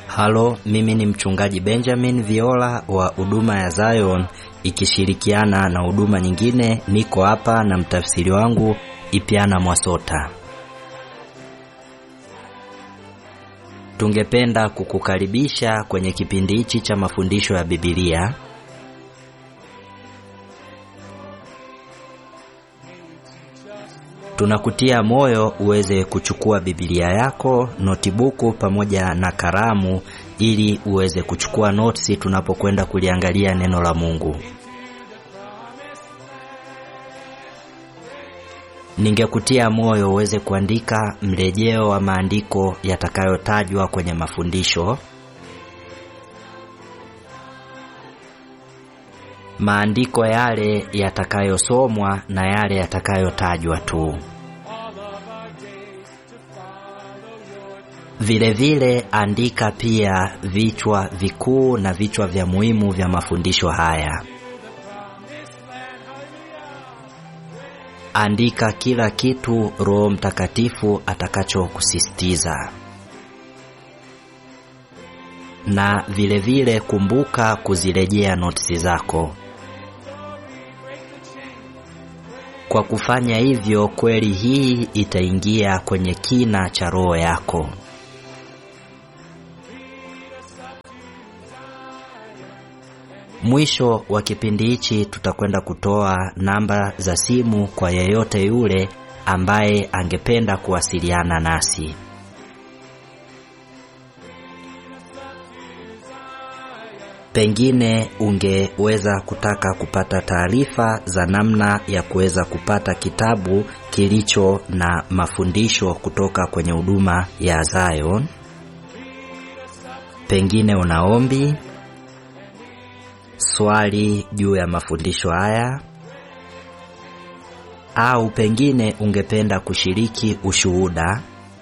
Halo, mimi ni mchungaji Benjamin Viola wa huduma ya Zion ikishirikiana na huduma nyingine. Niko hapa na mtafsiri wangu Ipiana Mwasota. Tungependa kukukaribisha kwenye kipindi hichi cha mafundisho ya Biblia. Tunakutia moyo uweze kuchukua Biblia yako, notibuku pamoja na kalamu ili uweze kuchukua notisi tunapokwenda kuliangalia neno la Mungu. Ningekutia moyo uweze kuandika mrejeo wa maandiko yatakayotajwa kwenye mafundisho. Maandiko yale yatakayosomwa na yale yatakayotajwa tu. Vile vile andika pia vichwa vikuu na vichwa vya muhimu vya mafundisho haya. Andika kila kitu Roho Mtakatifu atakachokusisitiza. Na vile vile kumbuka kuzirejea notisi zako. Kwa kufanya hivyo, kweli hii itaingia kwenye kina cha roho yako. Mwisho wa kipindi hichi tutakwenda kutoa namba za simu kwa yeyote yule ambaye angependa kuwasiliana nasi. Pengine ungeweza kutaka kupata taarifa za namna ya kuweza kupata kitabu kilicho na mafundisho kutoka kwenye huduma ya Zion. Pengine una ombi, swali juu ya mafundisho haya, au pengine ungependa kushiriki ushuhuda.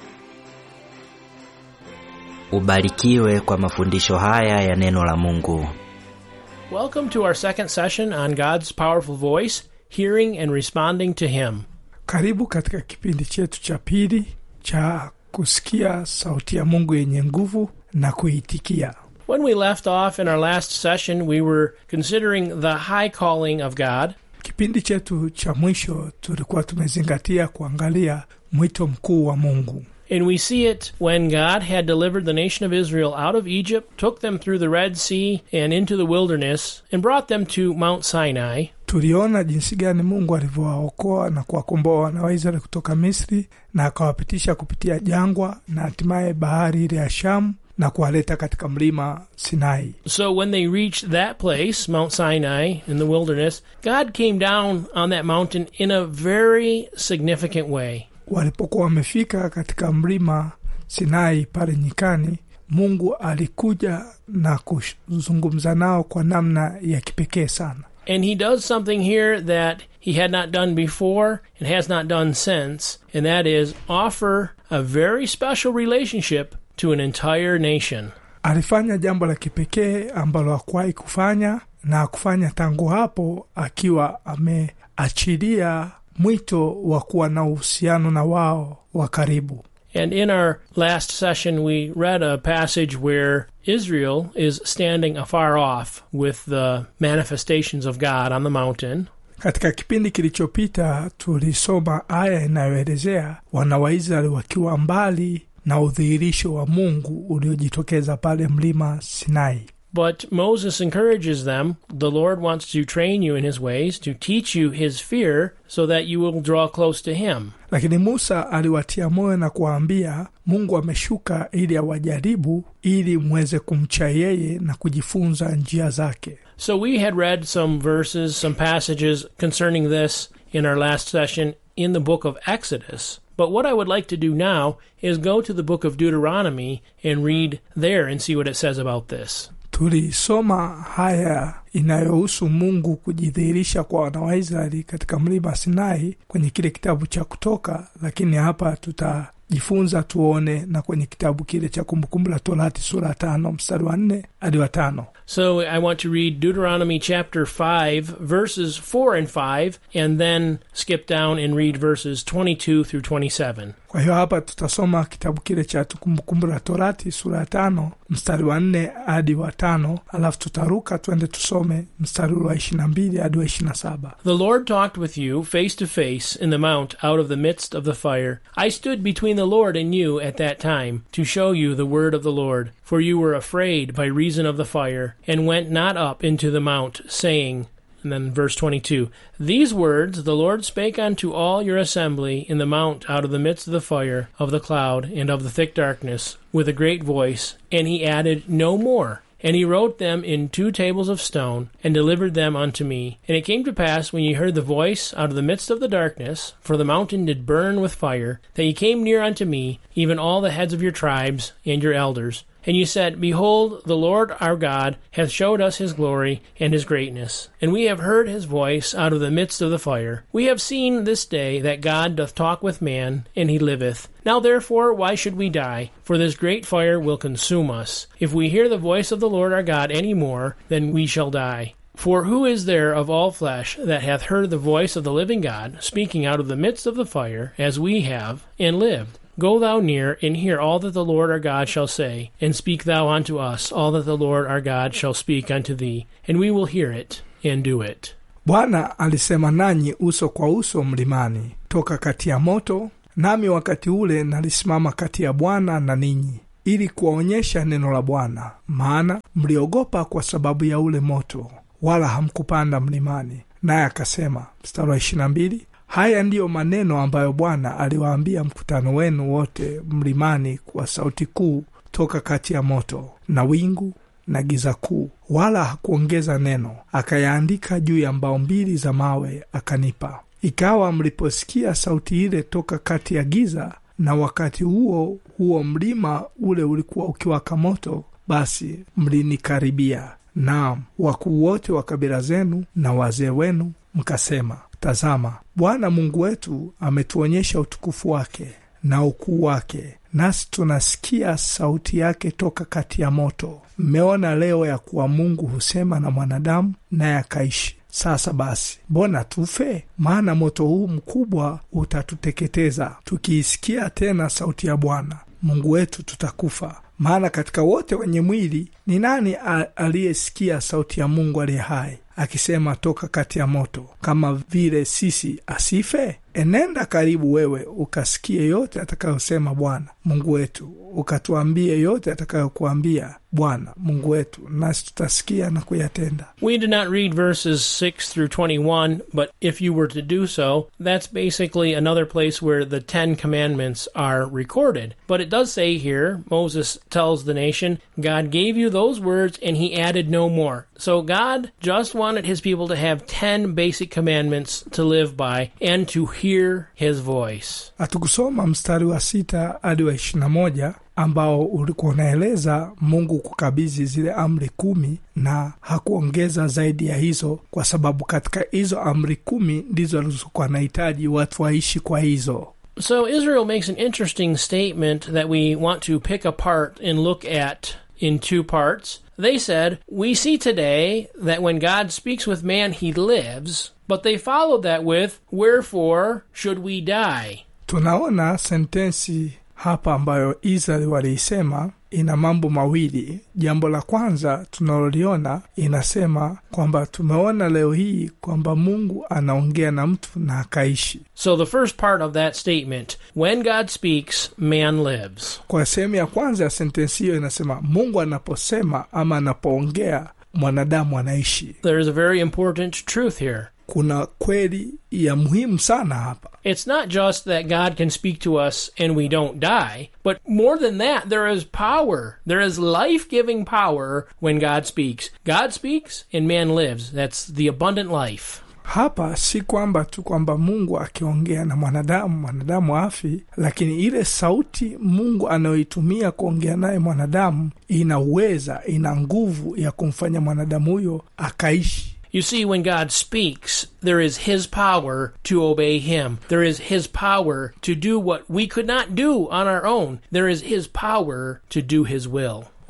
Ubarikiwe kwa mafundisho haya ya neno la Mungu. Welcome to our second session on God's powerful voice, hearing and responding to Him. Karibu katika kipindi chetu cha pili cha kusikia sauti ya Mungu yenye nguvu na kuitikia. When we left off in our last session, we were considering the high calling of God, Kipindi chetu cha mwisho tulikuwa tumezingatia kuangalia mwito mkuu wa Mungu, and we see it when God had delivered the nation of Israel out of Egypt, took them through the Red Sea and into the wilderness, and brought them to Mount Sinai. tuliona jinsi gani Mungu alivyowaokoa na kuwakomboa wana wa Israeli kutoka Misri na akawapitisha kupitia jangwa na hatimaye bahari ile ya Shamu na kuwaleta katika mlima Sinai. So when they reached that place, Mount Sinai in the wilderness, God came down on that mountain in a very significant way. Walipokuwa wamefika katika mlima Sinai pale nyikani, Mungu alikuja na kuzungumza nao kwa namna ya kipekee sana. And he does something here that he had not done before and has not done since, and that is offer a very special relationship to an entire nation. Alifanya jambo la kipekee ambalo hakuwahi kufanya na hakufanya tangu hapo, akiwa ameachilia mwito wa kuwa na uhusiano na wao wa karibu. And in our last session, we read a passage where Israel is standing afar off with the manifestations of God on the mountain. Katika kipindi kilichopita tulisoma aya inayoelezea wana wa Israeli wakiwa mbali na udhihirisho wa Mungu uliojitokeza pale mlima Sinai. But Moses encourages them the Lord wants to train you in his ways, to teach you his fear, so that you will draw close to him. Lakini Musa aliwatia moyo na kuwaambia, Mungu ameshuka ili awajaribu, ili mweze kumcha yeye na kujifunza njia zake. So we had read some verses, some passages concerning this in our last session in the book of Exodus. But what I would like to do now is go to the book of Deuteronomy and read there and see what it says about this. Tulisoma haya inayohusu Mungu kujidhihirisha kwa wana wa Israeli katika mlima Sinai kwenye kile kitabu cha Kutoka, lakini hapa tutajifunza tuone na kwenye kitabu kile cha Kumbukumbu la Torati sura ya tano mstari wa nne hadi wa tano. So I want to read Deuteronomy chapter 5, verses 4 and 5, and then skip down and read verses 22 through 27. kwa hiyo hapa tutasoma kitabu kile cha kumbukumbu la torati sura ya tano mstari wa nne hadi wa tano alafu tutaruka twende tusome mstari wa ishirina mbili hadi wa ishirina saba The Lord talked with you face to face in the mount out of the midst of the fire. I stood between the Lord and you at that time to show you the word of the Lord. For you were afraid by reason of the fire, and went not up into the mount, saying, and then verse 22 These words the Lord spake unto all your assembly in the mount out of the midst of the fire, of the cloud, and of the thick darkness, with a great voice, and he added no more. And he wrote them in two tables of stone, and delivered them unto me. And it came to pass, when ye heard the voice out of the midst of the darkness, for the mountain did burn with fire, that ye came near unto me, even all the heads of your tribes and your elders. And you said, Behold, the Lord our God hath showed us his glory and his greatness. And we have heard his voice out of the midst of the fire. We have seen this day that God doth talk with man, and he liveth. Now therefore, why should we die? For this great fire will consume us. If we hear the voice of the Lord our God any more, then we shall die. For who is there of all flesh that hath heard the voice of the living God speaking out of the midst of the fire, as we have, and lived? Go thou near, and hear all that the Lord our God shall say, and speak thou unto us all that the Lord our God shall speak unto thee, and we will hear it, and do it. bwana alisema nanyi uso kwa uso mlimani toka kati ya moto nami wakati ule nalisimama kati ya bwana na ninyi ili kuwaonyesha neno la bwana maana mliogopa kwa sababu ya ule moto wala hamkupanda mlimani naye akasema mstari wa ishirina mbili haya ndiyo maneno ambayo bwana aliwaambia mkutano wenu wote mlimani kwa sauti kuu toka kati ya moto na wingu na giza kuu wala hakuongeza neno akayaandika juu ya mbao mbili za mawe akanipa ikawa mliposikia sauti ile toka kati ya giza na wakati huo huo mlima ule ulikuwa ukiwaka moto basi mlinikaribia naam wakuu wote wa kabila zenu na wazee wenu mkasema tazama bwana mungu wetu ametuonyesha utukufu wake na ukuu wake nasi tunasikia sauti yake toka kati ya moto mmeona leo ya kuwa mungu husema na mwanadamu naye akaishi sasa basi mbona tufe maana moto huu mkubwa utatuteketeza tukiisikia tena sauti ya bwana mungu wetu tutakufa maana katika wote wenye mwili ni nani aliyesikia sauti ya mungu aliye hai akisema toka kati ya moto kama vile sisi asife enenda karibu wewe ukasikie yote atakayosema bwana mungu wetu ukatuambie yote atakayokuambia bwana mungu wetu nasi tutasikia na kuyatenda We did not read verses 6 through 21, but if you were to do so, that's basically another place where the Ten Commandments are recorded. But it does say here, Moses tells the nation, God gave you those words and he added no more. So God just wanted his people to have 10 basic commandments to live by and to hear his voice. hatukusoma mstari wa sita hadi wa ishirina moja ambao ulikuwa unaeleza mungu kukabidhi zile amri kumi na hakuongeza zaidi ya hizo kwa sababu katika hizo amri kumi ndizo alizokuwa anahitaji watu waishi kwa hizo So Israel makes an interesting statement that we want to pick apart and look at in two parts. They said, We see today that when God speaks with man, he lives, but they followed that with, Wherefore should we die? tunaona sentensi hapa ambayo israeli waliisema ina mambo mawili jambo la kwanza tunaloliona inasema kwamba tumeona leo hii kwamba mungu anaongea na mtu na akaishi So the first part of that statement, when God speaks, man lives. kwa sehemu ya kwanza ya sentensi hiyo inasema mungu anaposema ama anapoongea mwanadamu anaishi There is a very important truth here. kuna kweli ya muhimu sana hapa It's not just that God can speak to us and we don't die, but more than that, there is power. There is life giving power when God speaks. God speaks and man lives. That's the abundant life. hapa si kwamba tu kwamba mungu akiongea na mwanadamu mwanadamu afi lakini ile sauti mungu anayoitumia kuongea naye mwanadamu ina uweza ina nguvu ya kumfanya mwanadamu huyo akaishi You see, when God speaks, there is His power to obey Him. There is His power to do what we could not do on our own. There is His power to do His will.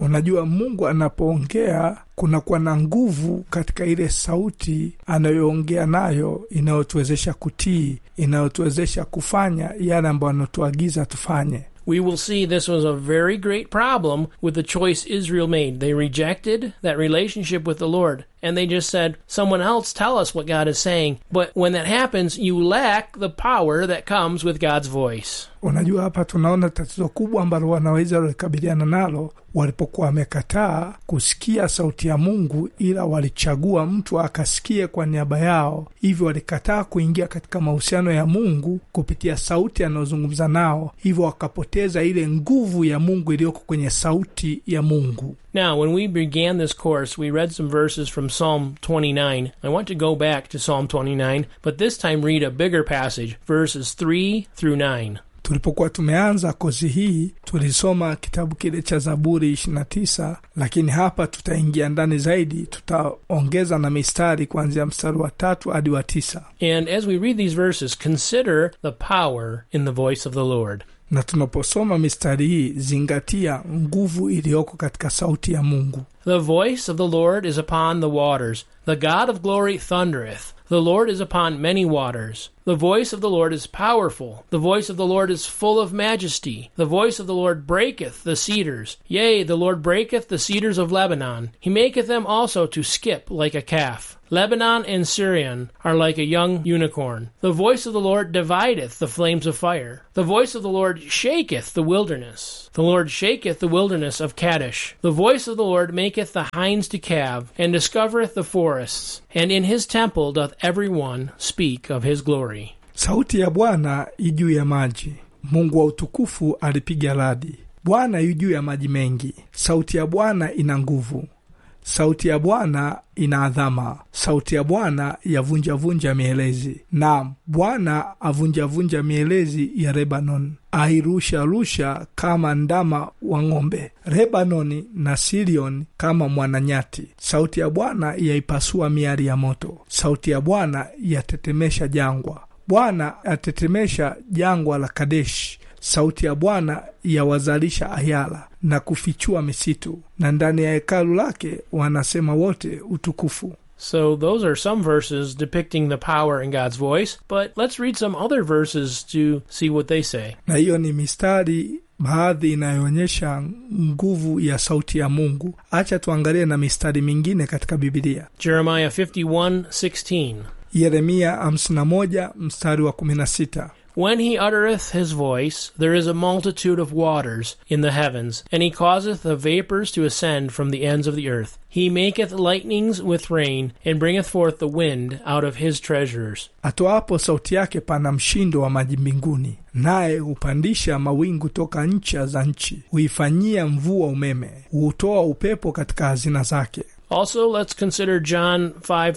unajua mungu anapoongea kunakuwa na nguvu katika ile sauti anayoongea nayo inayotuwezesha kutii inayotuwezesha kufanya yale ambayo anatuagiza tufanye We will see this was a very great problem with the choice Israel made. They rejected that relationship with the Lord, and they just said, Someone else tell us what God is saying. But when that happens, you lack the power that comes with God's voice. unajua hapa tunaona tatizo kubwa ambalo wanaweza walikabiliana nalo walipokuwa wamekataa kusikia sauti ya mungu ila walichagua mtu akasikie kwa niaba yao hivyo walikataa kuingia katika mahusiano ya mungu kupitia sauti anayozungumza nao hivyo wakapoteza ile nguvu ya mungu iliyoko kwenye sauti ya mungu Now, when we began this course, we read some verses from Psalm 29. I want to go back to Psalm 29, but this time read a bigger passage, verses 3 through 9. tulipokuwa tumeanza kozi hii tulisoma kitabu kile cha zaburi 29 lakini hapa tutaingia ndani zaidi tutaongeza na mistari kuanzia mstari wa tatu hadi wa tisa And as we read these verses, consider the power in the voice of the Lord. na tunaposoma mistari hii zingatia nguvu iliyoko katika sauti ya mungu The voice of the Lord is upon the waters. The God of glory thundereth. The Lord is upon many waters. The voice of the Lord is powerful. The voice of the Lord is full of majesty. The voice of the Lord breaketh the cedars. Yea, the Lord breaketh the cedars of Lebanon. He maketh them also to skip like a calf. Lebanon and Syrian are like a young unicorn. The voice of the Lord divideth the flames of fire. The voice of the Lord shaketh the wilderness. The Lord shaketh the wilderness of Kadesh. The voice of the Lord maketh the hinds to calve, and discovereth the forests. And in his temple doth every one speak of his glory. sauti ya bwana i juu ya maji mungu wa utukufu alipiga radi bwana yu juu ya maji mengi sauti ya bwana ina nguvu sauti ya bwana ina adhama sauti ya bwana yavunjavunja mielezi naam bwana avunjavunja mielezi ya lebanon airusharusha kama ndama wa ng'ombe lebanoni na sirion kama mwananyati sauti ya bwana yaipasua miari ya moto sauti ya bwana yatetemesha jangwa bwana atetemesha jangwa la kadeshi sauti ya bwana yawazalisha ayala na kufichua misitu na ndani ya hekalu lake wanasema wote utukufu So, those are some verses depicting the power in God's voice, but let's read some other verses to see what they say. na hiyo ni mistari baadhi inayoonyesha nguvu ya sauti ya mungu acha tuangalie na mistari mingine katika bibilia Jeremiah 51 16. yeremia 51 mstari wa 16 When he uttereth his voice, there is a multitude of waters in the heavens, and he causeth the vapors to ascend from the ends of the earth. He maketh lightnings with rain, and bringeth forth the wind out of his treasures. atoapo sauti yake pana mshindo wa maji mbinguni naye hupandisha mawingu toka ncha za nchi huifanyia mvua umeme huutoa upepo katika hazina zake Also, let's consider John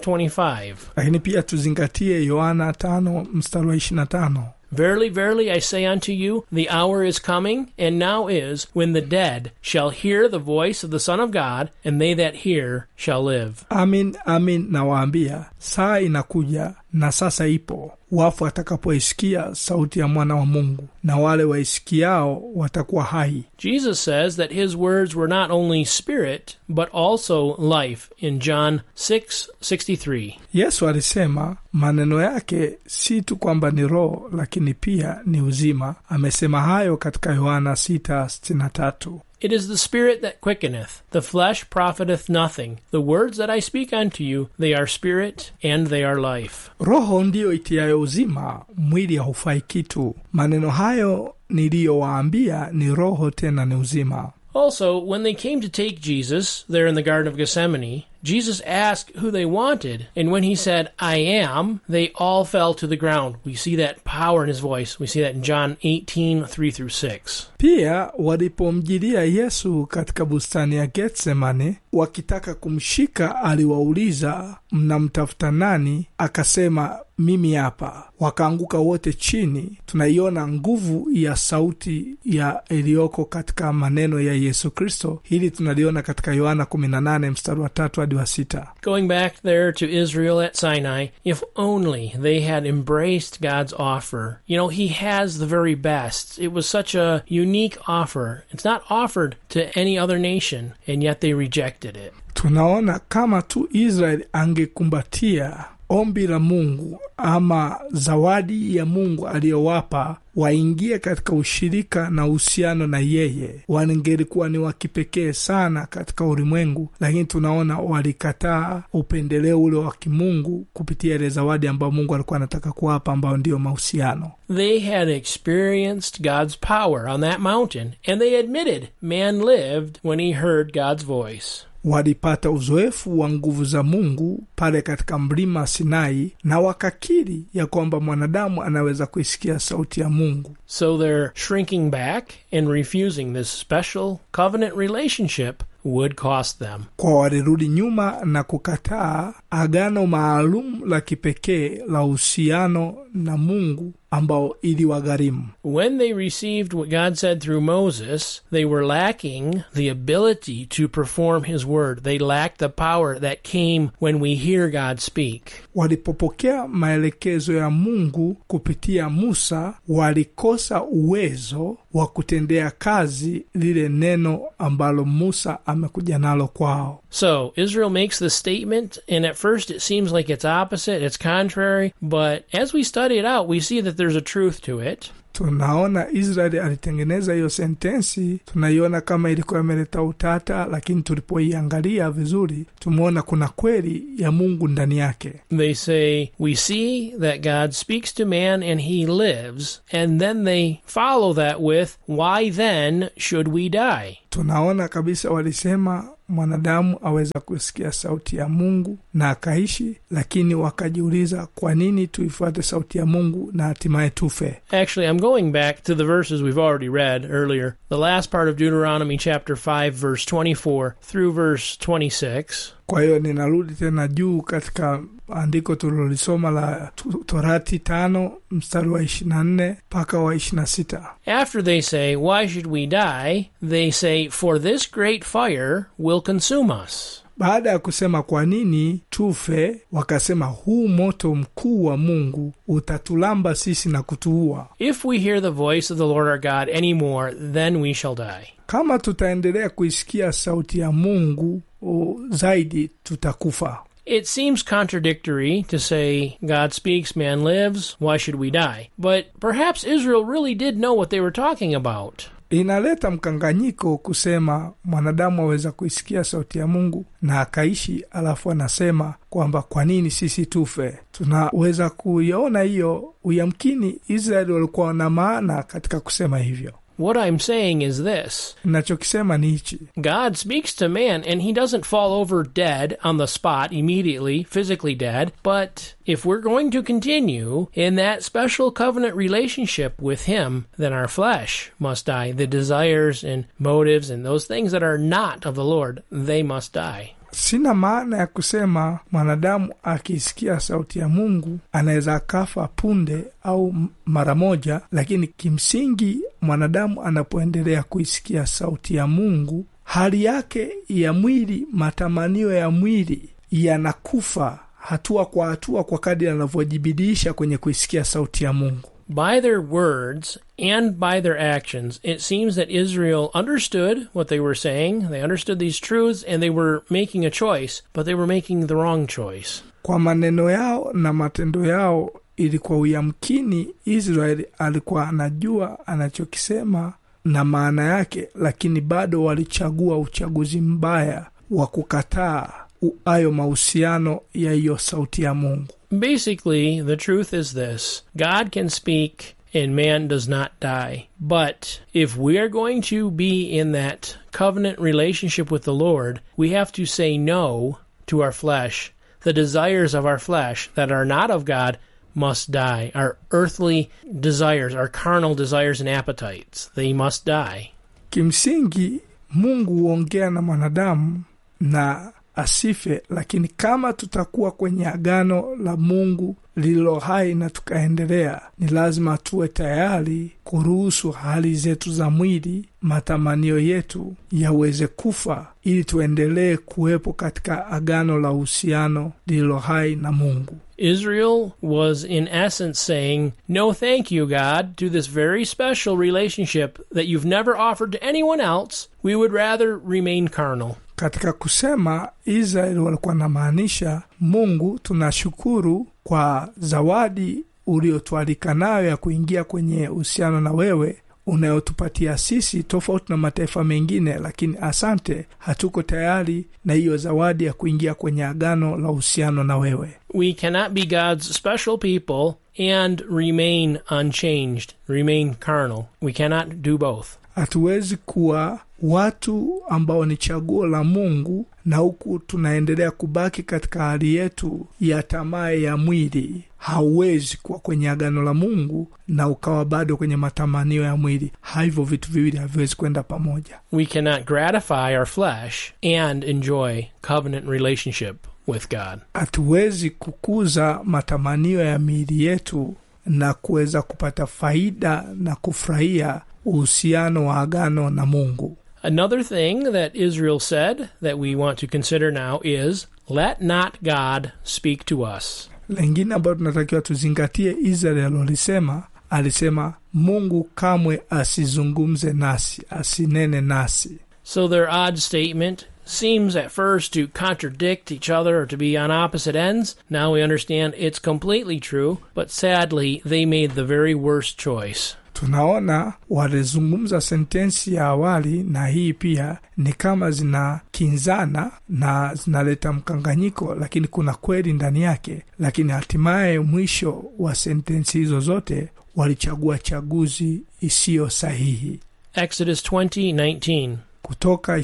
5:25. lakini pia tuzingatie yohana 5 mstari wa 25 Verily, verily, I say unto you, the hour is coming, and now is, when the dead shall hear the voice of the Son of God, and they that hear shall live. amin amin nawaambia saa inakuja na sasa ipo wafu watakapoisikia sauti ya mwana wa mungu na wale waisikiao watakuwa hai Jesus says that his words were not only spirit, but also life in John 6:63. yesu alisema maneno yake si tu kwamba ni roho lakini pia ni uzima amesema hayo katika yohana 6:63 It is the spirit that quickeneth; the flesh profiteth nothing. The words that I speak unto you, they are spirit and they are life. roho ndiyo itiayo uzima mwili haufai kitu maneno hayo niliyowaambia ni roho tena ni uzima Also, when they came to take Jesus there in the Garden of Gethsemane, Jesus asked who they wanted, and when he said, I am, they all fell to the ground. We see that power in his voice. We see that in John 18, 3 through 6. pia walipomjilia yesu katika bustani ya getsemane wakitaka kumshika aliwauliza mnamtafuta nani akasema mimi hapa wakaanguka wote chini tunaiona nguvu ya sauti ya iliyoko katika maneno ya yesu kristo hili tunaliona katika yohana 18 mstari wa tatu hadi hadi wa sita Going back there to Israel at Sinai, if only they had embraced God's offer. You know, He has the very best. It was such a unique offer. It's not offered to any other nation, and yet they rejected it. tunaona kama tu israeli angekumbatia ombi la mungu ama zawadi ya mungu aliyowapa waingie katika ushirika na uhusiano na yeye wangelikuwa ni wa kipekee sana katika ulimwengu lakini tunaona walikataa upendeleo ule wa kimungu kupitia ile zawadi ambayo mungu alikuwa anataka kuwapa ambayo ndiyo mahusiano They had experienced God's power on that mountain, and they admitted man lived when he heard God's voice. walipata uzoefu wa nguvu za mungu pale katika mlima sinai na wakakiri ya kwamba mwanadamu anaweza kuisikia sauti ya mungu So their shrinking back and refusing this special covenant relationship would cost them. kwa walirudi nyuma na kukataa agano maalum la kipekee la uhusiano na mungu ambao iliwagharimu When they received what God said through Moses, they were lacking the ability to perform His word. They lacked the power that came when we hear God speak. walipopokea maelekezo ya mungu kupitia musa walikosa uwezo wa kutendea kazi lile neno ambalo musa amekuja nalo kwao So Israel makes this statement, and at first it seems like it's opposite, it's contrary, but as we study it out, we see that there's a truth to it. tunaona israeli alitengeneza hiyo sentensi tunaiona kama ilikuwa imeleta utata lakini tulipoiangalia vizuri tumeona kuna kweli ya mungu ndani yake They say, We see that God speaks to man and he lives, and then they follow that with, Why then should we die? tunaona kabisa walisema mwanadamu aweza kusikia sauti ya mungu na akaishi lakini wakajiuliza kwa nini tuifuate sauti ya mungu na hatimaye tufe Actually, I'm going back to the verses we've already read earlier. The last part of Deuteronomy chapter 5, verse 24 through verse 26. kwa hiyo ninarudi tena juu katika andiko tulilolisoma la tu- torati tano mstari wa ishirina nne mpaka wa ishirina sita After they say, Why should we die? They say, For this great fire will consume us. baada ya kusema kwa nini tufe wakasema huu moto mkuu wa mungu utatulamba sisi na kutuua If we hear the voice of the Lord our God any more, then we shall die. kama tutaendelea kuisikia sauti ya mungu o, zaidi tutakufa It seems contradictory to say, God speaks, man lives, why should we die? But perhaps Israel really did know what they were talking about. inaleta mkanganyiko kusema mwanadamu aweza kuisikia sauti ya mungu na akaishi alafu anasema kwamba kwa nini sisi tufe tunaweza kuiona hiyo uyamkini israeli walikuwa na maana katika kusema hivyo What I'm saying is this nachokisema ni hichi God speaks to man, and he doesn't fall over dead on the spot immediately, physically dead. But if we're going to continue in that special covenant relationship with him, then our flesh must die. The desires and motives and those things that are not of the Lord, they must die. sina maana ya kusema mwanadamu akiisikia sauti ya mungu anaweza akafa punde au m- mara moja lakini kimsingi mwanadamu anapoendelea kuisikia sauti ya mungu hali yake ya mwili matamanio ya mwili yanakufa hatua kwa hatua kwa kadri anavyojibidisha kwenye kuisikia sauti ya mungu By their words and by their actions, it seems that Israel understood what they were saying. They understood these truths and they were making a choice, but they were making the wrong choice. kwa maneno yao na matendo yao ilikuwa uyamkini israeli alikuwa anajua anachokisema na maana yake lakini bado walichagua uchaguzi mbaya wa kukataa u- hayo mahusiano ya hiyo sauti ya mungu Basically, the truth is this God can speak and man does not die. But if we are going to be in that covenant relationship with the Lord, we have to say no to our flesh. The desires of our flesh that are not of God must die. Our earthly desires, our carnal desires and appetites, they must die. kimsingi mungu huongea na mwanadamu na asife lakini kama tutakuwa kwenye agano la mungu lililo hai na tukaendelea ni lazima tuwe tayari kuruhusu hali zetu za mwili matamanio yetu yaweze kufa ili tuendelee kuwepo katika agano la uhusiano lililo hai na mungu Israel was in essence saying, No, thank you, God, to this very special relationship that you've never offered to anyone else. We would rather remain carnal. katika kusema israeli walikuwa namaanisha mungu tunashukuru kwa zawadi uliotualika nayo ya kuingia kwenye uhusiano na wewe unayotupatia sisi tofauti na mataifa mengine lakini asante hatuko tayari na hiyo zawadi ya kuingia kwenye agano la uhusiano na wewe We cannot be God's special people and remain unchanged, remain carnal. We cannot do both. hatuwezi kuwa watu ambao ni chaguo la mungu na huku tunaendelea kubaki katika hali yetu ya tamaa ya mwili hauwezi kuwa kwenye agano la mungu na ukawa bado kwenye matamanio ya mwili hivyo vitu viwili haviwezi kwenda pamoja We cannot gratify our flesh and enjoy covenant relationship with God. hatuwezi kukuza matamanio ya miili yetu na kuweza kupata faida na kufurahia uhusiano wa agano na mungu Another thing that Israel said that we want to consider now is let not God speak to us. lengine ambayo tunatakiwa tuzingatie israeli alolisema alisema mungu kamwe asizungumze nasi asinene nasi So their odd statement seems at first to contradict each other or to be on opposite ends. Now we understand it's completely true, but sadly they made the very worst choice. tunaona walizungumza sentensi ya awali na hii pia ni kama zinakinzana na zinaleta mkanganyiko lakini kuna kweli ndani yake lakini hatimaye mwisho wa sentensi hizo zote walichagua chaguzi isiyo sahihi Exodus 20:19 kutoka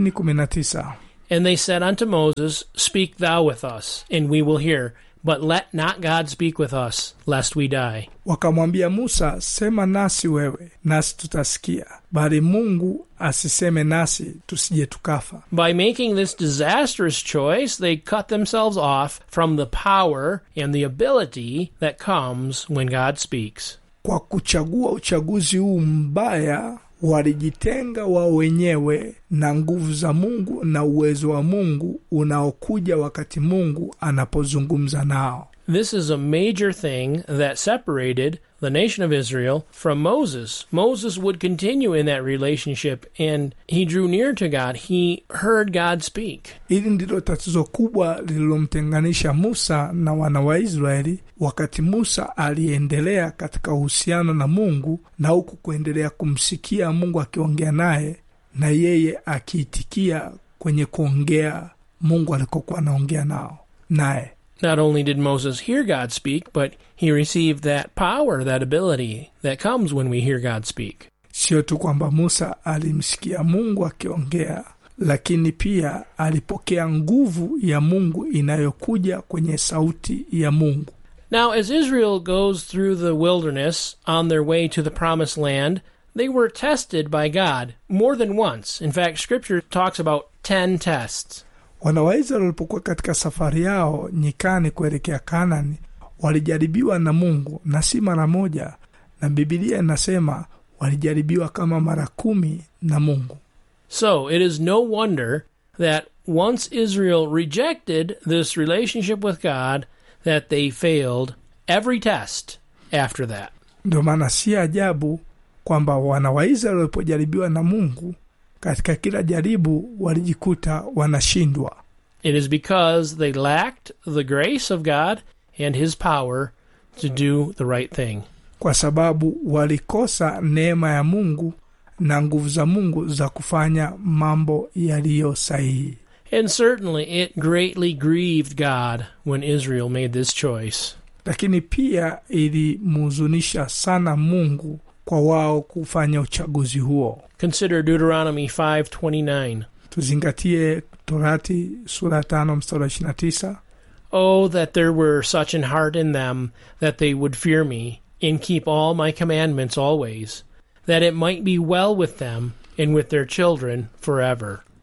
2019 And they said unto Moses, Speak thou with us, and we will hear, but let not God speak with us, lest we die. wakamwambia musa sema nasi wewe nasi tutasikia bali mungu asiseme nasi tusije tukafa By making this disastrous choice, they cut themselves off from the power and the ability that comes when God speaks. kwa kuchagua uchaguzi huu mbaya walijitenga wao wenyewe na nguvu za mungu na uwezo wa mungu unaokuja wakati mungu anapozungumza nao This is a major thing that separated the nation of Israel from Moses. Moses would continue in that relationship and he drew near to God. He heard God speak. hili ndilo tatizo kubwa lililomtenganisha musa na wana wa israeli wakati musa aliendelea katika uhusiano na mungu na huku kuendelea kumsikia mungu akiongea naye na yeye akiitikia kwenye kuongea mungu alikokuwa anaongea nao naye Not only did Moses hear God speak, but he received that power, that ability that comes when we hear God speak. sio tu kwamba musa alimsikia mungu akiongea lakini pia alipokea nguvu ya mungu inayokuja kwenye sauti ya mungu Now, as Israel goes through the wilderness on their way to the promised land, they were tested by God more than once. In fact, Scripture talks about ten tests. wana wa israeli walipokuwa katika safari yao nyikani kuelekea kanani walijaribiwa na mungu na si mara moja na bibilia inasema walijaribiwa kama mara kumi na mungu So, it is no wonder that once Israel rejected this relationship with God, that they failed every test after that. ndio maana si ajabu kwamba wana wa israeli walipojaribiwa na mungu katika kila jaribu walijikuta wanashindwa It is because they lacked the grace of God and His power to do the right thing. kwa sababu walikosa neema ya mungu na nguvu za mungu za kufanya mambo yaliyo sahihi And certainly it greatly grieved God when Israel made this choice. lakini pia ilimhuzunisha sana mungu kwa wao kufanya uchaguzi huo Consider Deuteronomy 5:29. tuzingatie torati sura tano mstari wa 29 Oh that there were such an heart in them that they would fear me and keep all my commandments always, that it might be well with them and with their children forever.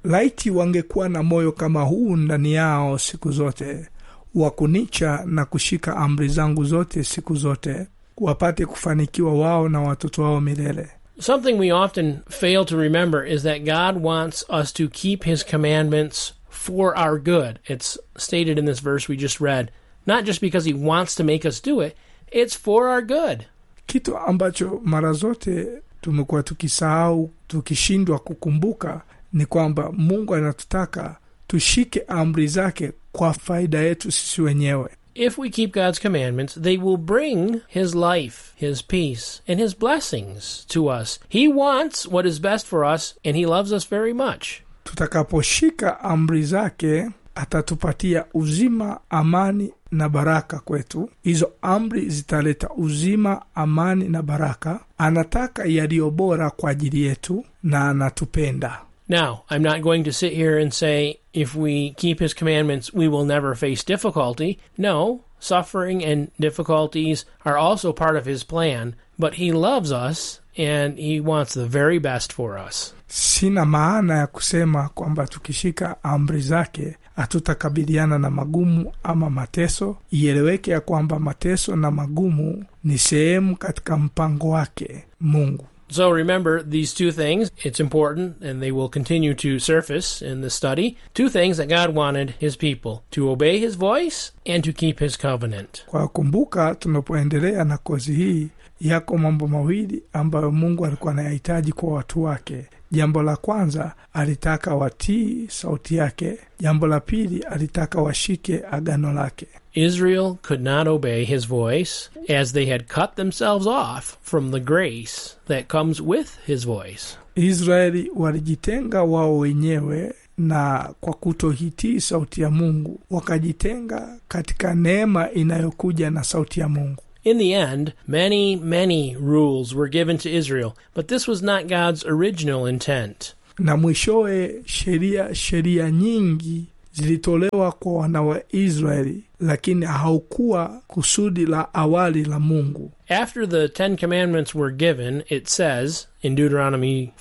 laiti wangekuwa na moyo kama huu ndani yao siku zote wa kunicha na kushika amri zangu zote siku zote wapate kufanikiwa wao na watoto wao milele Something we often fail to remember is that God wants us to keep His commandments for our good. It's stated in this verse we just read. Not just because He wants to make us do it, it's for our good. kitu ambacho mara zote tumekuwa tukisahau tukishindwa kukumbuka ni kwamba mungu anatutaka tushike amri zake kwa faida yetu sisi wenyewe If we keep God's commandments, they will bring His life, His peace, and His blessings to us. He wants what is best for us, and He loves us very much. tutakaposhika amri zake atatupatia uzima amani na baraka kwetu hizo amri zitaleta uzima amani na baraka anataka yaliyo bora kwa ajili yetu na anatupenda Now, I'm not going to sit here and say if we keep His commandments, we will never face difficulty. No, suffering and difficulties are also part of His plan, but He loves us and He wants the very best for us. sina maana ya kusema kwamba tukishika amri zake hatutakabiliana na magumu ama mateso ieleweke ya kwamba mateso na magumu ni sehemu katika mpango wake mungu So remember these two things. It's important, and they will continue to surface in the study. Two things that God wanted His people to obey His voice and to keep His covenant. kwa kumbuka tunapoendelea na kozi hii yako mambo mawili ambayo mungu alikuwa anayahitaji kwa watu wake jambo la kwanza alitaka watii sauti yake jambo la pili alitaka washike agano lake Israel could not obey His voice as they had cut themselves off from the grace that comes with His voice. israeli walijitenga wao wenyewe na kwa kutohitii sauti ya mungu wakajitenga katika neema inayokuja na sauti ya mungu In the end, many, many rules were given to Israel, but this was not God's original intent. na mwishowe sheria sheria nyingi zilitolewa kwa wana wa israeli lakini haukuwa kusudi la awali la mungu After the Ten Commandments were given, it says in Deuteronomy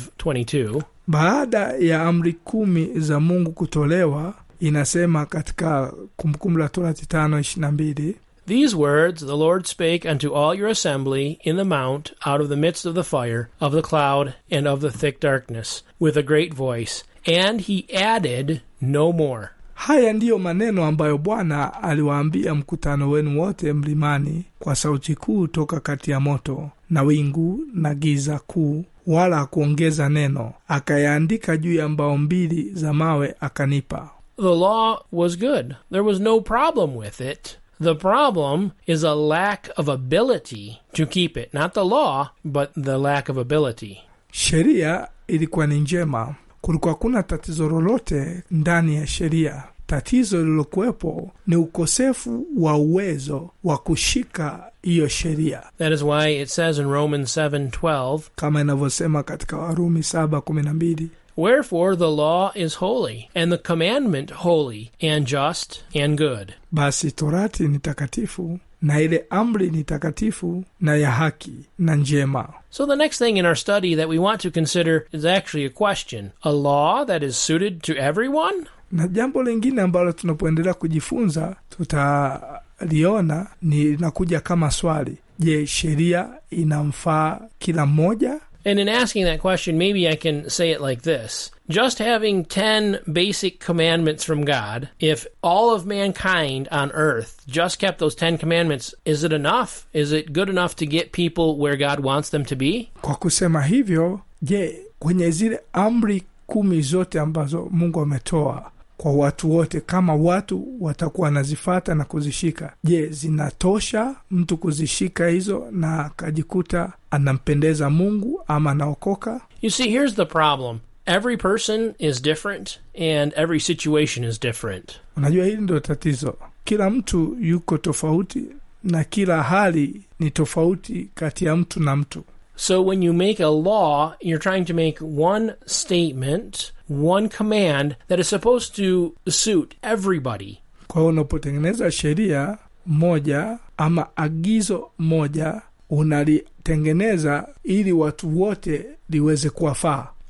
5:22, baada ya amri kumi za mungu kutolewa inasema katika kumbukumbu la torati tano ishirina mbili These words the Lord spake unto all your assembly in the mount out of the midst of the fire, of the cloud, and of the thick darkness, with a great voice. And he added no more. haya ndiyo maneno ambayo bwana aliwaambia mkutano wenu wote mlimani kwa sauti kuu toka kati ya moto na wingu na giza kuu wala hakuongeza neno akayaandika juu ya mbao mbili za mawe akanipa The law was good. There was no problem with it. The problem is a lack of ability to keep it. Not the law, but the lack of ability. sheria ilikuwa ni njema kulikuwa kuna tatizo lolote ndani ya sheria tatizo lililokuwepo ni ukosefu wa uwezo wa kushika hiyo sheria That is why it says in Romans 7:12, kama inavyosema katika warumi saba kumi na mbili Wherefore the law is holy, and the commandment holy, and just, and good. basi torati ni takatifu na ile amri ni takatifu na ya haki na njema So the next thing in our study that we want to consider is actually a question. A law that is suited to everyone? na jambo lingine ambalo tunapoendelea kujifunza tutaliona ni linakuja kama swali je sheria inamfaa kila mmoja And in asking that question, maybe I can say it like this. Just having 10 basic commandments from God, if all of mankind on earth just kept those 10 commandments, is it enough? Is it good enough to get people where God wants them to be? kwa kusema hivyo je kwenye zile amri kumi zote ambazo mungu ametoa kwa watu wote kama watu watakuwa wanazifata na kuzishika je zinatosha mtu kuzishika hizo na akajikuta anampendeza mungu ama anaokoka You see, here's the problem. Every person is different and every situation is different. unajua hili ndio tatizo kila mtu yuko tofauti na kila hali ni tofauti kati ya mtu na mtu So when you make a law, you're trying to make one statement, one command that is supposed to suit everybody. kwa hiyo unapotengeneza sheria moja ama agizo moja unalitengeneza ili watu wote liweze kuwafaa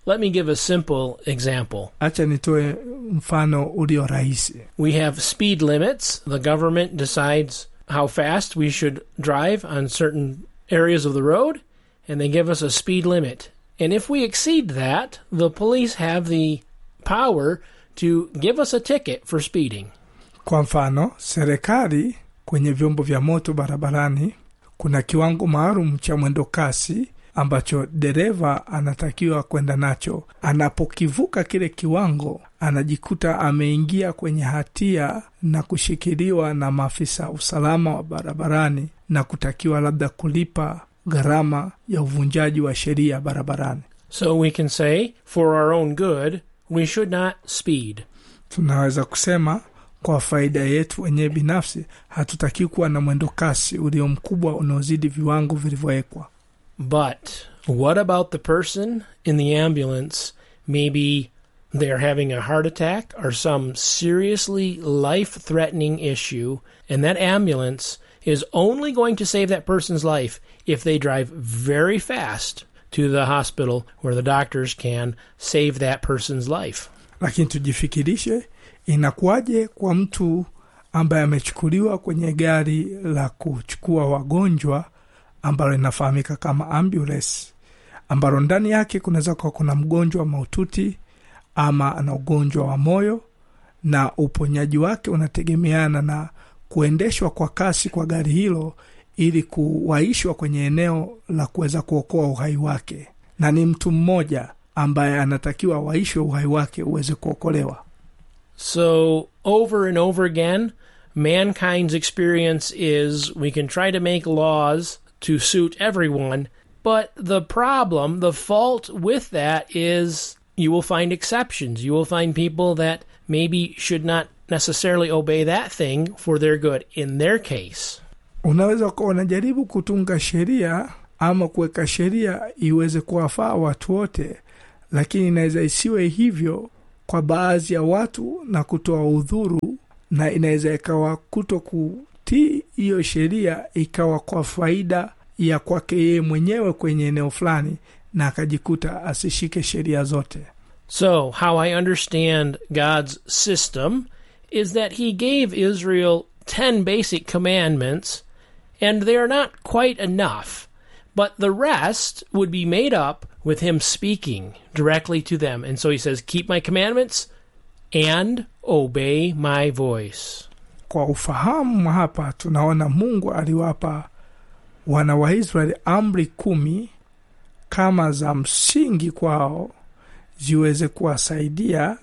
Let me give a simple example. hacha nitoe mfano ulio rahisi We have speed limits. The government decides how fast we should drive on certain areas of the road, and they give us a speed limit. And if we exceed that, the police have the power to give us a ticket for speeding. kwa mfano serikali kwenye vyombo vya moto barabarani kuna kiwango maalum cha mwendo kasi ambacho dereva anatakiwa kwenda nacho anapokivuka kile kiwango anajikuta ameingia kwenye hatia na kushikiliwa na maafisa usalama wa barabarani na kutakiwa labda kulipa gharama ya uvunjaji wa sheria barabarani So we can say, for our own good, we should not speed. tunaweza kusema kwa faida yetu wenyewe binafsi hatutakiwi kuwa na mwendo kasi ulio mkubwa unaozidi viwango vilivyowekwa But what about the person in the ambulance? Maybe they're having a heart attack or some seriously life threatening issue, and that ambulance is only going to save that person's life if they drive very fast to the hospital where the doctors can save that person's life. lakini tujifikirishe inakuwaje kwa mtu ambaye amechukuliwa kwenye gari la kuchukua wagonjwa ambalo linafahamika kama ambulance ambalo ndani yake kunaweza kuwa kuna mgonjwa mahututi ama ana ugonjwa wa moyo na uponyaji wake unategemeana na kuendeshwa kwa kasi kwa gari hilo ili kuwaishwa kwenye eneo la kuweza kuokoa uhai wake na ni mtu mmoja ambaye anatakiwa waishwe uhai wake uweze kuokolewa So, over and over again, mankind's experience is we can try to make laws to suit everyone, but the problem, the fault with that is you will find exceptions. You will find people that maybe should not necessarily obey that thing for their good in their case. unaweza kuwa unajaribu kutunga sheria ama kuweka sheria iweze kuwafaa watu wote lakini inaweza isiwe hivyo kwa baadhi ya watu na kutoa udhuru na inaweza ikawa kuto kutii hiyo sheria ikawa kwa faida ya kwake yeye mwenyewe kwenye eneo fulani na akajikuta asishike sheria zote So, how I understand God's system is that He gave Israel 10 basic commandments, and they are not quite enough. But the rest would be made up with Him speaking directly to them. And so He says, Keep my commandments and obey my voice. kwa ufahamu hapa tunaona mungu aliwapa wana wa israeli amri kumi kama za msingi kwao ziweze kuwasaidia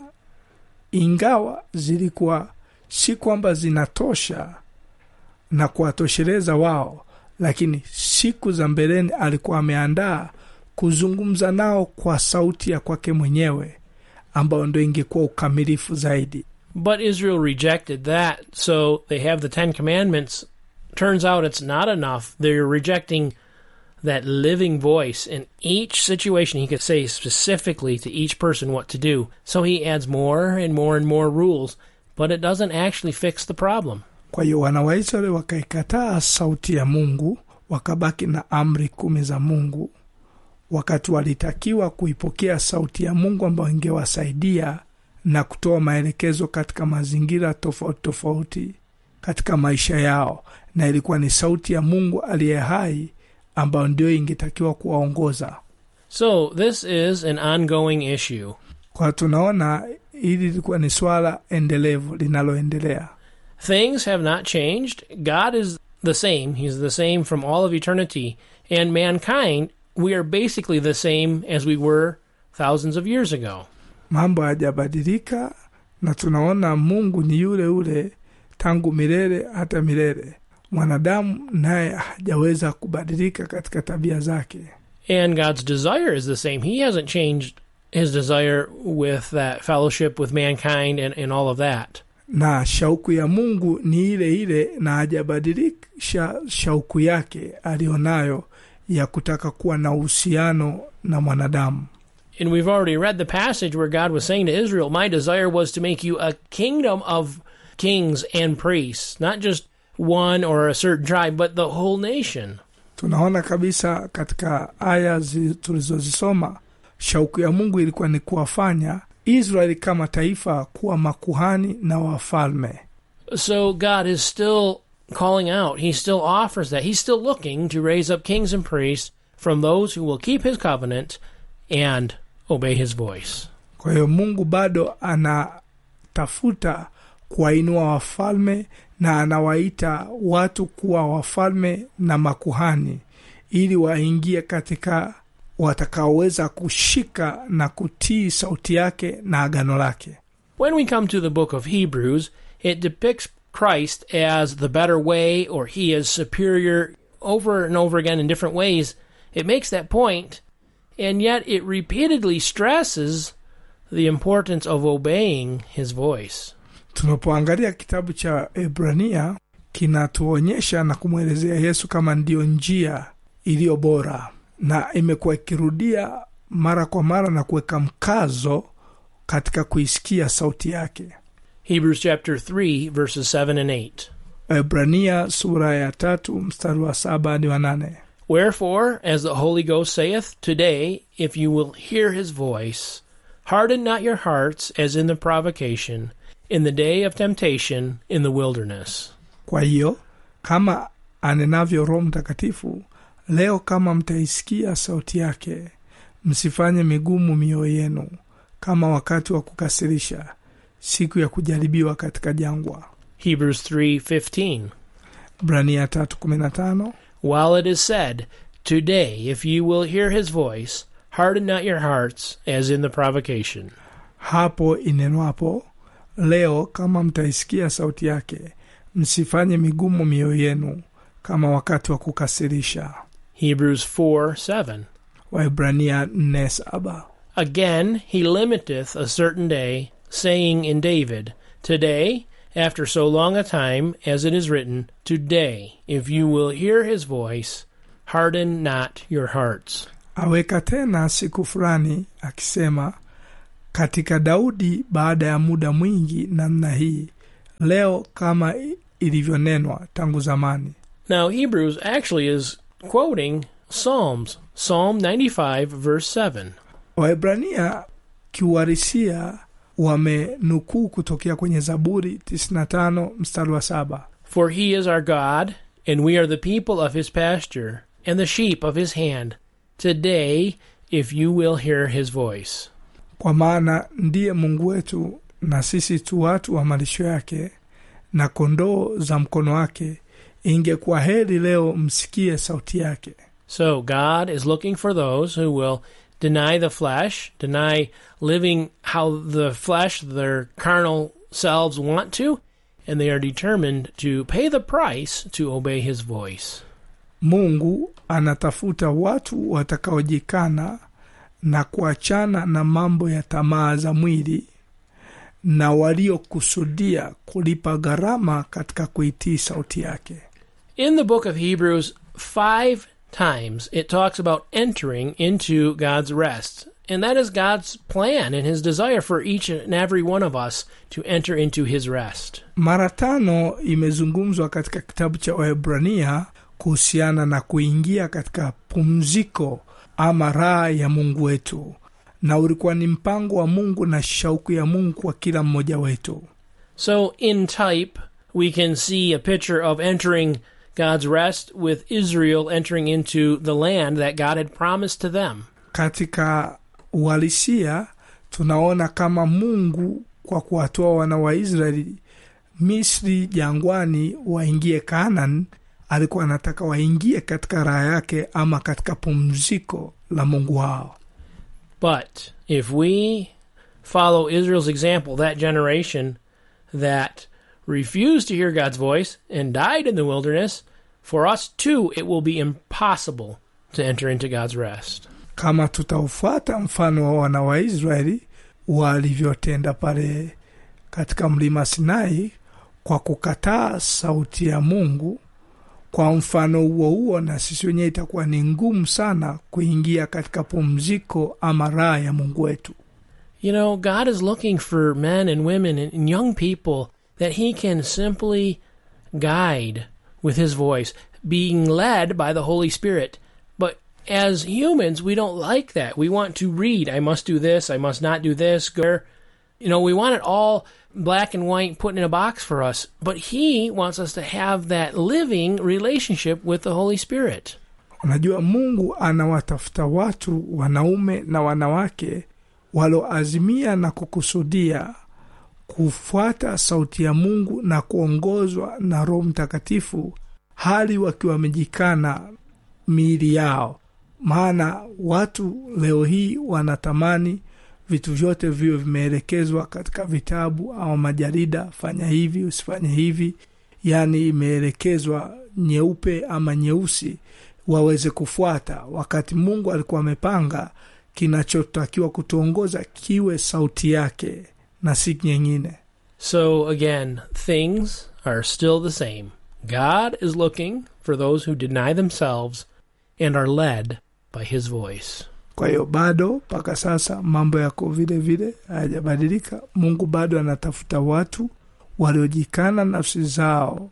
ingawa zilikuwa si kwamba zinatosha na kuwatosheleza wao lakini siku za mbeleni alikuwa ameandaa kuzungumza nao kwa sauti ya kwake mwenyewe ambayo ndo ingekuwa ukamilifu zaidi But Israel rejected that, so they have the Ten Commandments. Turns out it's not enough. They're rejecting that living voice. In each situation, he could say specifically to each person what to do. So he adds more and more and more rules, but it doesn't actually fix the problem. kwa hiyo wana wa israeli wakaikataa sauti ya mungu wakabaki na amri kumi za mungu wakati walitakiwa kuipokea sauti ya mungu ambayo ingewasaidia na kutoa maelekezo katika mazingira tofauti tofauti katika maisha yao na ilikuwa ni sauti ya mungu aliye hai ambayo ndio ingetakiwa kuwaongoza So this is an ongoing issue. kwa tunaona hili lilikuwa ni swala endelevu linaloendelea Things have not changed. God is the same. He's the same from all of eternity. And mankind, we are basically the same as we were thousands of years ago. mambo hayajabadilika na tunaona mungu ni yule yule tangu milele hata milele mwanadamu naye hajaweza kubadilika katika tabia zake And God's desire is the same. He hasn't changed his desire with that fellowship with mankind and, and all of that. na shauku ya mungu ni ile ile na hajabadilisha shauku yake aliyonayo ya kutaka kuwa na uhusiano na mwanadamu And we've already read the passage where God was saying to Israel, My desire was to make you a kingdom of kings and priests, not just one or a certain tribe, but the whole nation. tunaona kabisa katika aya zi- tulizozisoma shauku ya mungu ilikuwa ni kuwafanya israeli kama taifa kuwa makuhani na wafalme So God is still calling out. He still offers that. He's still looking to raise up kings and priests from those who will keep his covenant and obey his voice. kwa hiyo mungu bado anatafuta kuwainua wafalme na anawaita watu kuwa wafalme na makuhani ili waingie katika watakaoweza kushika na kutii sauti yake na agano lake When we come to the book of Hebrews, it depicts Christ as the better way or he is superior over and over again in different ways. It makes that point, and yet it repeatedly stresses the importance of obeying his voice. tunapoangalia kitabu cha ebrania kinatuonyesha na kumwelezea yesu kama ndiyo njia iliyo bora na imekuwa ikirudia mara kwa mara na kuweka mkazo katika kuisikia sauti yake Hebrews chapter 3, verses 7 and 8. ebrania sura ya tatu mstari wa saba hadi wa nane Wherefore, as the Holy Ghost saith, Today, if you will hear his voice, harden not your hearts as in the provocation, in the day of temptation in the wilderness. kwa hiyo kama anenavyo roho mtakatifu leo kama mtaisikia sauti yake msifanye migumu mioyo yenu kama wakati wa kukasirisha siku ya kujaribiwa katika jangwa Hebrews 3:15. brania 315 While it is said, Today, if you will hear his voice, harden not your hearts as in the provocation. hapo inenwapo leo kama mtaisikia sauti yake msifanye migumu mioyo yenu kama wakati wa kukasirisha Hebrews 4:7. waibrania 47 Again, he limiteth a certain day, saying in David, Today, after so long a time, as it is written, Today, if you will hear his voice, harden not your hearts. aweka tena siku fulani akisema katika daudi baada ya muda mwingi namna hii leo kama i- ilivyonenwa tangu zamani Now, Hebrews actually is quoting Psalms, Psalm 95, verse 7. waebrania kiuharisia wamenukuu kutokea kwenye zaburi 95 mstari wa saba For he is our God, and we are the people of his pasture, and the sheep of his hand. Today, if you will hear his voice. kwa maana ndiye mungu wetu na sisi tu watu wa malisho yake na kondoo za mkono wake ingekuwa heri leo msikie sauti yake So, God is looking for those who will deny the flesh, deny living how the flesh, their carnal selves want to, and they are determined to pay the price to obey his voice. mungu anatafuta watu watakaojikana na kuachana na mambo ya tamaa za mwili na waliokusudia kulipa gharama katika kuitii sauti yake In the book of Hebrews, five times it talks about entering into God's rest. And that is God's plan and his desire for each and every one of us to enter into his rest. mara tano imezungumzwa katika kitabu cha waebrania kuhusiana na kuingia katika pumziko ama raha ya mungu wetu na ulikuwa ni mpango wa mungu na shauku ya mungu kwa kila mmoja wetu So, in type, we can see a picture of entering God's rest with Israel entering into the land that God had promised to them. katika uhalisia tunaona kama mungu kwa kuwatoa wana wa israeli misri jangwani waingie kanan alikuwa anataka waingie katika raha yake ama katika pumziko la mungu wao But if we follow Israel's example, that generation that refused to hear God's voice and died in the wilderness, for us too it will be impossible to enter into God's rest. kama tutaufuata mfano wa wana wa israeli walivyotenda pale katika mlima sinai kwa kukataa sauti ya mungu kwa mfano huo huo na sisi wenyewe itakuwa ni ngumu sana kuingia katika pumziko ama raha ya mungu wetu You know, God is looking for men and women and young people that He can simply guide with His voice, being led by the Holy Spirit. But as humans, we don't like that. We want to read. I must do this. I must not do this. Go. You know, we want it all black and white put in a box for us. But He wants us to have that living relationship with the Holy Spirit. unajua mungu anawatafuta watu wanaume na wanawake waloazimia na kukusudia kufuata sauti ya mungu na kuongozwa na roho mtakatifu hali wakiwa wamejikana miili yao maana watu leo hii wanatamani vitu vyote viwe vimeelekezwa katika vitabu au majarida fanya hivi usifanye hivi yaani imeelekezwa nyeupe ama nyeusi waweze kufuata wakati mungu alikuwa amepanga kinachotakiwa kutuongoza kiwe sauti yake na si nyingine So again, things are still the same. God is looking for those who deny themselves and are led by His voice. kwa hiyo bado mpaka sasa mambo yako vile vile hayajabadilika mungu bado anatafuta watu waliojikana nafsi zao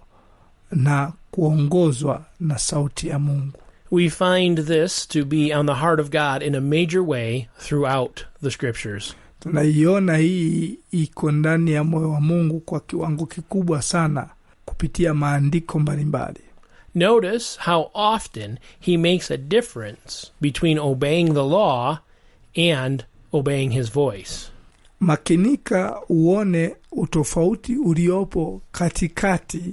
na kuongozwa na sauti ya mungu We find this to be on the heart of God in a major way throughout the scriptures. tunaiona hii iko ndani ya moyo wa mungu kwa kiwango kikubwa sana kupitia maandiko mbalimbali Notice how often he makes a difference between obeying the law and obeying his voice. makinika uone utofauti uliopo katikati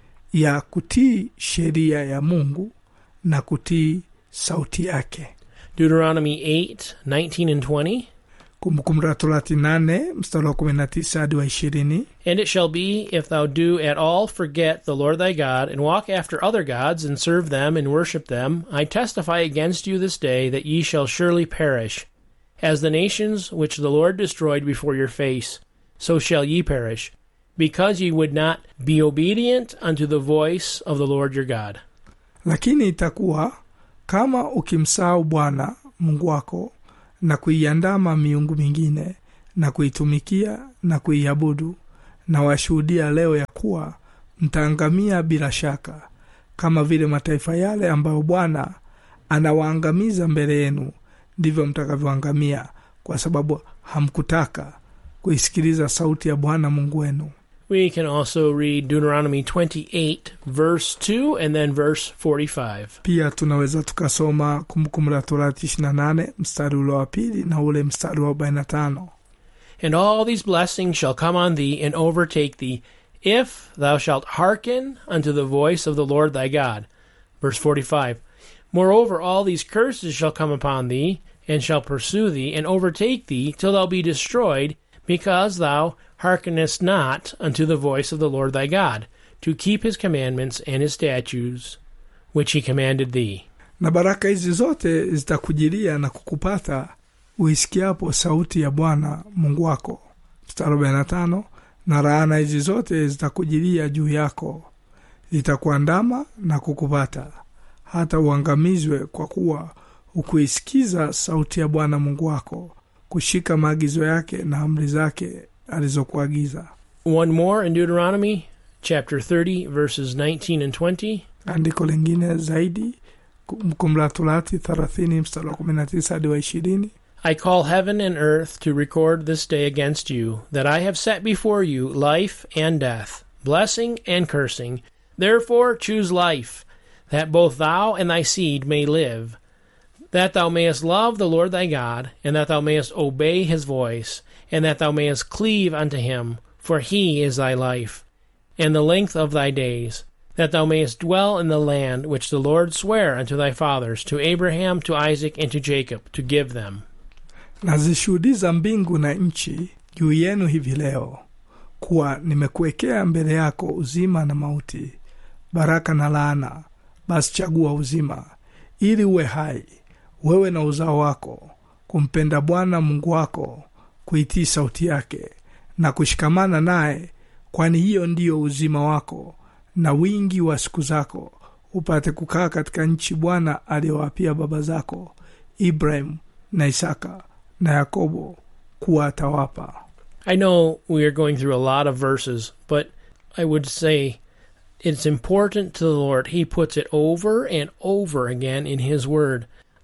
ya kutii sheria ya mungu na kutii sauti yake Deuteronomy 8 19 and 20. kumbukumbu la torati nane mstari wa kumi na tisa hadi wa ishirini And it shall be, if thou do at all forget the Lord thy God, and walk after other gods, and serve them, and worship them, I testify against you this day that ye shall surely perish. As the nations which the Lord destroyed before your face, so shall ye perish, because ye would not be obedient unto the voice of the Lord your God. lakini itakuwa kama ukimsahau bwana mungu wako na kuiandama miungu mingine na kuitumikia na kuiabudu na washuhudia leo ya kuwa mtaangamia bila shaka kama vile mataifa yale ambayo bwana anawaangamiza mbele yenu ndivyo mtakavyoangamia kwa sababu hamkutaka kuisikiliza sauti ya bwana mungu wenu We can also read Deuteronomy 28, verse 2, and then verse 45. pia tunaweza tukasoma kumbukumbu la torati 28 mstari ule wa pili na ule mstari wa 45 And all these blessings shall come on thee and overtake thee, if thou shalt hearken unto the voice of the Lord thy God. Verse 45. Moreover, all these curses shall come upon thee, and shall pursue thee, and overtake thee, till thou be destroyed, because thou hearkenest not unto the voice of the Lord thy God, to keep his commandments and his statutes, which he commanded thee. na baraka hizi zote zitakujilia na kukupata uisikiapo sauti ya bwana mungu wako mstari 45 na laana hizi zote zitakujilia juu yako zitakuandama na kukupata hata uangamizwe kwa kuwa hukuisikiza sauti ya bwana mungu wako kushika maagizo yake na amri zake alizokuagiza One more in Deuteronomy chapter 30, verses 19 and 20. andiko lingine zaidi kumbukumbu la torati 30 mstari wa 19 hadi wa 20 I call heaven and earth to record this day against you, that I have set before you life and death, blessing and cursing. Therefore choose life, that both thou and thy seed may live, that thou mayest love the Lord thy God, and that thou mayest obey his voice, and that thou mayest cleave unto him, for he is thy life, and the length of thy days, that thou mayest dwell in the land which the Lord sware unto thy fathers, to Abraham, to Isaac, and to Jacob, to give them. nazishuhudiza mbingu na nchi juu yenu hivi leo kuwa nimekuwekea mbele yako uzima na mauti baraka na laana basi chagua uzima ili uwe hai wewe na uzao wako kumpenda bwana mungu wako kuitii sauti yake na kushikamana naye kwani hiyo ndiyo uzima wako na wingi wa siku zako upate kukaa katika nchi bwana aliyowapia baba zako ibrahimu na isaka na yakobo kuwa atawapa I know we are going through a lot of verses, but I would say it's important to the Lord. He puts it over and over again in His Word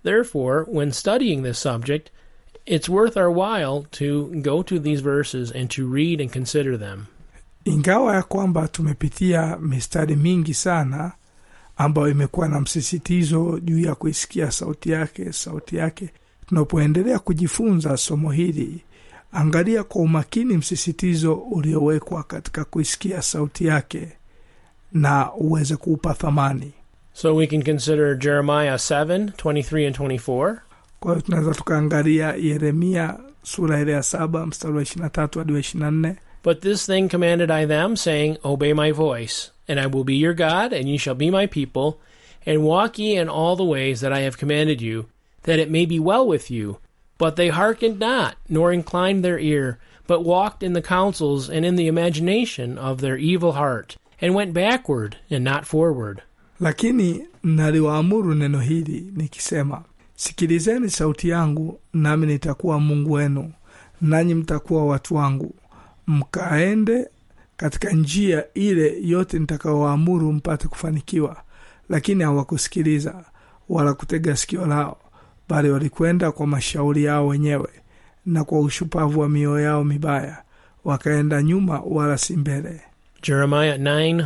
Therefore, when studying this subject, it's worth our while to go to these verses and to read and consider them. ingawa ya kwamba tumepitia mistari mingi sana ambayo imekuwa na msisitizo juu ya kuisikia sauti yake sauti yake tunapoendelea kujifunza somo hili angalia kwa umakini msisitizo uliowekwa katika kuisikia sauti yake na uweze kuupa thamani So we can consider Jeremiah 7 23 and 24. kwa hiyo tunaweza tukaangalia yeremia sura ile ya saba mstari wa ishirina tatu hadi wa ishirina nne But this thing commanded I them, saying, Obey my voice, and I will be your God, and ye shall be my people, and walk ye in all the ways that I have commanded you, that it may be well with you. But they hearkened not, nor inclined their ear, but walked in the counsels and in the imagination of their evil heart, and went backward and not forward. lakini naliwaamuru neno hili nikisema sikilizeni sauti yangu nami nitakuwa mungu wenu nanyi mtakuwa watu wangu mkaende katika njia ile yote nitakayowaamuru mpate kufanikiwa lakini hawakusikiliza wala kutega sikio lao bali walikwenda kwa mashauri yao wenyewe na kwa ushupavu wa mioyo yao mibaya wakaenda nyuma wala si mbele Jeremiah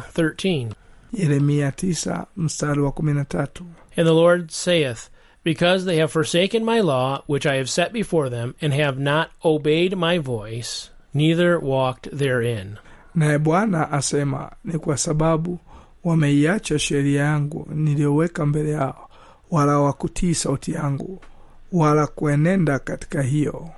9:13. yeremia 9 mstari wa 13 And the Lord saith, Because they have forsaken my law, which I have set before them, and have not obeyed my voice, neither walked therein. naye bwana asema ni kwa sababu wameiacha sheria yangu niliyoweka mbele yao wala hawakutii sauti yangu wala kuenenda katika hiyo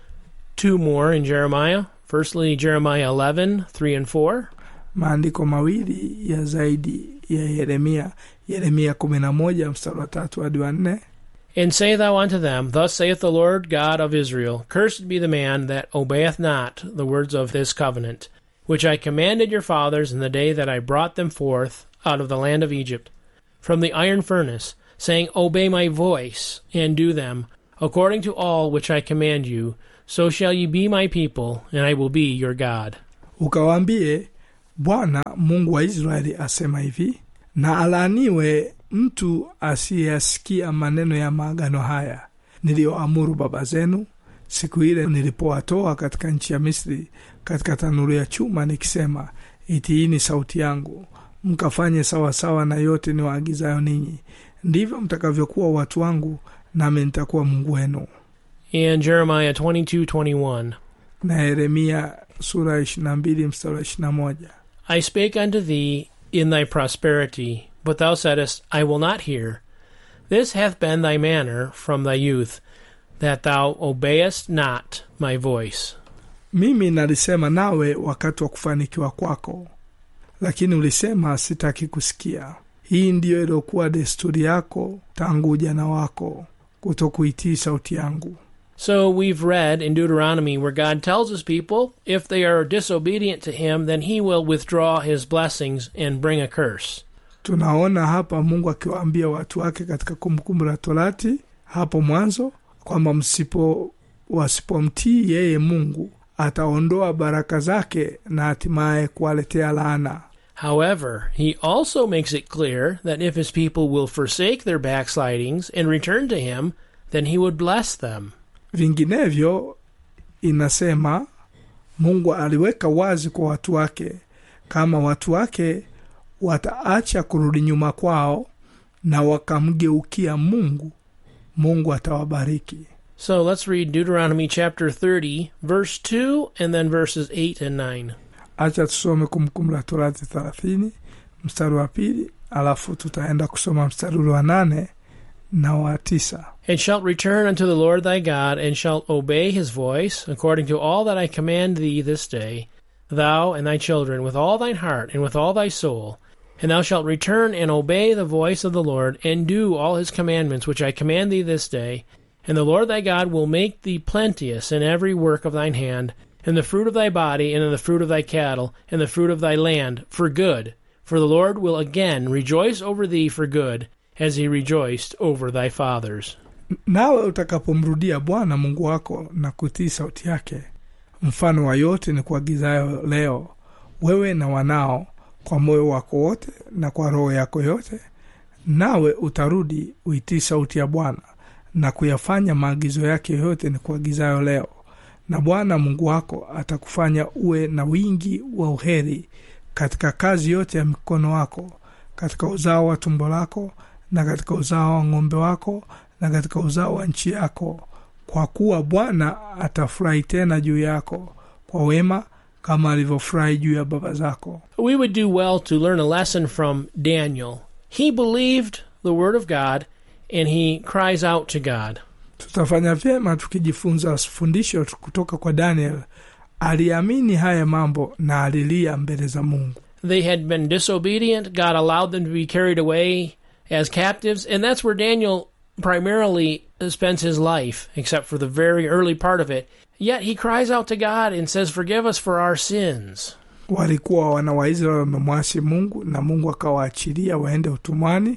Two more in Jeremiah. Firstly, Jeremiah 11, 3 and 4. maandiko mawili ya zaidi ya yeremia yeremia 11 mstari wa tatu hadi wa nne And say thou unto them, Thus saith the Lord God of Israel, Cursed be the man that obeyeth not the words of this covenant, which I commanded your fathers in the day that I brought them forth out of the land of Egypt, from the iron furnace, saying, Obey my voice, and do them, according to all which I command you, so shall ye be my people, and I will be your God. ukawaambie bwana mungu wa israeli asema hivi na alaaniwe mtu asiyeyasikia maneno ya maagano haya niliyoamuru baba zenu siku ile nilipowatoa katika nchi ya misri katika tanuru ya chuma nikisema itiini sauti yangu mkafanye sawasawa na yote niwaagizayo ninyi ndivyo mtakavyokuwa watu wangu nami nitakuwa mungu wenu And Jeremiah 22, 21. na yeremia sura ya 22 mstari wa 21 I spake unto thee in thy prosperity, but thou saidst, I will not hear. This hath been thy manner from thy youth, that thou obeyest not my voice. mimi nalisema nawe wakati wa kufanikiwa kwako lakini ulisema sitaki kusikia hii ndiyo iliyokuwa desturi yako tangu ujana wako kutokuitii sauti yangu So we've read in Deuteronomy where God tells his people, if they are disobedient to him, then he will withdraw his blessings and bring a curse. tunaona hapa mungu akiwaambia watu wake katika kumbukumbu la torati hapo mwanzo kwamba msipo wasipomtii yeye mungu ataondoa baraka zake na hatimaye kuwaletea laana However, he also makes it clear that if his people will forsake their backslidings and return to him, then he would bless them. vinginevyo inasema mungu aliweka wazi kwa watu wake kama watu wake wataacha kurudi nyuma kwao na wakamgeukia mungu mungu atawabariki So let's read Deuteronomy chapter 30, verse 2, and then verses 8 and 9. acha tusome kumbukumbu la torati thelathini mstari wa pili alafu tutaenda kusoma mstari ule wa nane na wa tisa And shalt return unto the Lord thy God, and shalt obey his voice, according to all that I command thee this day, thou and thy children, with all thine heart and with all thy soul. And thou shalt return and obey the voice of the Lord, and do all his commandments which I command thee this day. And the Lord thy God will make thee plenteous in every work of thine hand, in the fruit of thy body, and in the fruit of thy cattle, and the fruit of thy land, for good. For the Lord will again rejoice over thee for good, as he rejoiced over thy fathers. nawe utakapomrudia bwana mungu wako na kutii sauti yake mfano wa yote ni kuagizayo leo wewe na wanao kwa moyo wako wote na kwa roho yako yote nawe utarudi uitii sauti ya bwana na kuyafanya maagizo yake yoyote ni kuagizayo leo na bwana mungu wako atakufanya uwe na wingi wa uheri katika kazi yote ya mikono wako katika uzao wa tumbo lako na katika uzao wa ng'ombe wako na katika uzao wa nchi yako kwa kuwa bwana atafurahi tena juu yako kwa wema kama alivyofurahi juu ya baba zako We would do well to learn a lesson from Daniel. He believed the Word of God and he cries out to God. tutafanya vyema tukijifunza fundisho kutoka kwa daniel aliamini haya mambo na alilia mbele za mungu They had been disobedient. God allowed them to be carried away as captives, and that's where Daniel primarily spends his life, except for the very early part of it. Yet he cries out to God and says, Forgive us for our sins. walikuwa wana waisraeli wamemwasi mungu na mungu akawaachilia waende utumwani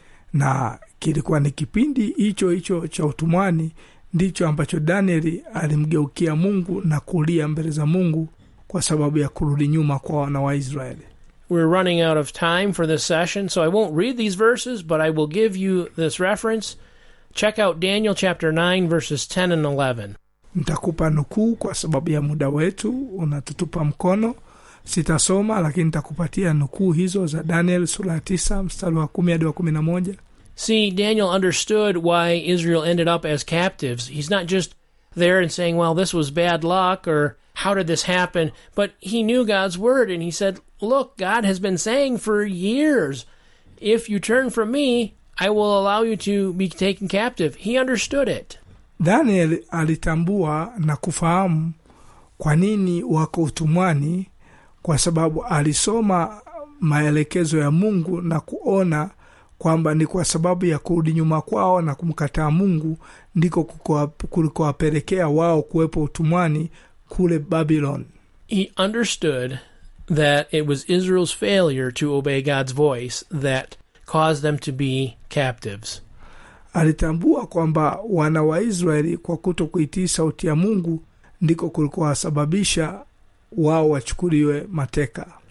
na kilikuwa ni kipindi hicho hicho cha utumwani ndicho ambacho danieli alimgeukia mungu na kulia mbele za mungu kwa sababu ya kurudi nyuma kwa wana wa israeli We're running out of time for this session, so I won't read these verses, but I will give you this reference. Check out Daniel chapter 9, verses 10 and 11. nitakupa nukuu kwa sababu ya muda wetu unatutupa mkono sitasoma lakini nitakupatia nukuu hizo za daniel sura ya tisa mstari wa kumi hadi wa kumi na moja See, Daniel understood why Israel ended up as captives. He's not just there and saying, well, this was bad luck or how did this happen? But he knew God's word and he said, look, God has been saying for years, if you turn from me, I will allow you to be taken captive. He understood it. daniel alitambua na kufahamu kwa nini wako utumwani kwa sababu alisoma maelekezo ya mungu na kuona kwamba ni kwa sababu ya kurudi nyuma kwao na kumkataa mungu ndiko kukowa- kulikowapelekea wao kuwepo utumwani kule babylon He understood that it was Israel's failure to obey God's voice that caused them to be captives. alitambua kwamba wana wa israeli kwa kuto kuitii sauti ya mungu ndiko kulikowasababisha wao wachukuliwe mateka